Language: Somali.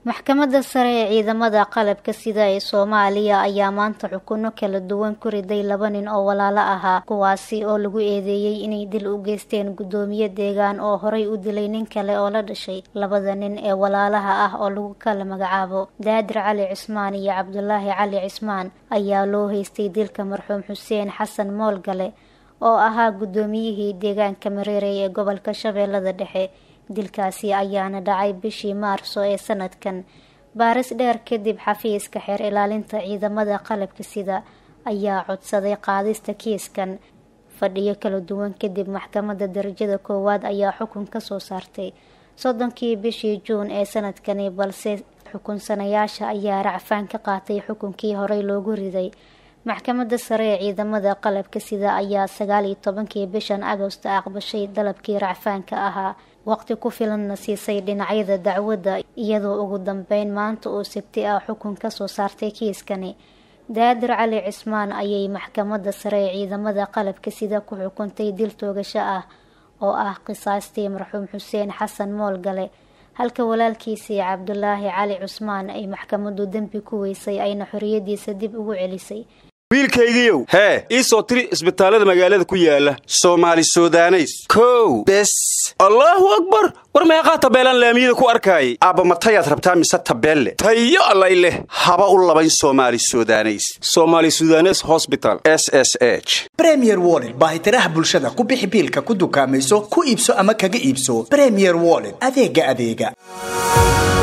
maxkamadda sare ee ciidamada qalabka sida ee soomaaliya ayaa maanta xukuno kala duwan ku riday laba nin oo walaalo ahaa kuwaasi oo lagu eedeeyey inay dil u geysteen guddoomiye deegaan oo horay u dilay nin kale oo la dhashay labada nin ee walaalaha ah oo lagu kala magacaabo daadir cali cismaan iyo cabdulaahi cali cismaan ayaa loo haystay dilka marxuum xuseen xasan moolgale oo ahaa guddoomiyihii deegaanka mareerey ee gobolka shabeellada dhexe dilkaasi ayaana dhacay bishii maarso ee sanadkan baaris dheer kadib xafiiska xeer ilaalinta ciidamada qalabka sida ayaa codsaday qaadista kiiskan fadhiyo kala duwan kadib maxkamadda darajada koowaad ayaa xukun kasoo saartay soddonkii bishii juun ee sanadkani balse xukunsanayaasha ayaa racfaan ka qaatay xukunkii horey loogu riday maxkamadda sare ee ciidamada qalabka sida ayaa sagaal iyo tobankii bishan agosto aqbashay dalabkii racfaanka ahaa waqti ku filanna siisay dhinacyada dacwadda iyadoo ugu dambeyn maanta oo sabti ah xukun kasoo saartay kiiskani daadir cali cismaan ayay maxkamadda sare ee ciidamada qalabka sida ku xukuntay dil toogasho ah oo ah qisaastii marxuum xuseen xasan moolgale halka walaalkiisii cabdulaahi cali cusmaan ay maxkamaddu dembi ku weysay ayna xoriyadiisa dib ugu celisay wiilkaygiiow hee ii soo tiri isbitaallada magaalada ku yaala soomaali sudaneys kow bes allaahu akbar war meeqaa tabeelaan laamiyada ku arkaayay aabba matayaad rabtaa mise tabeelle tayo allay leh haba u labayn soomaali sudaneys somaali sudanes hosbital s s h bremier wollet baahitiraha bulshada ku bixi biilka ku dukaamayso ku iibso ama kaga iibso bremier wollet adeega adeega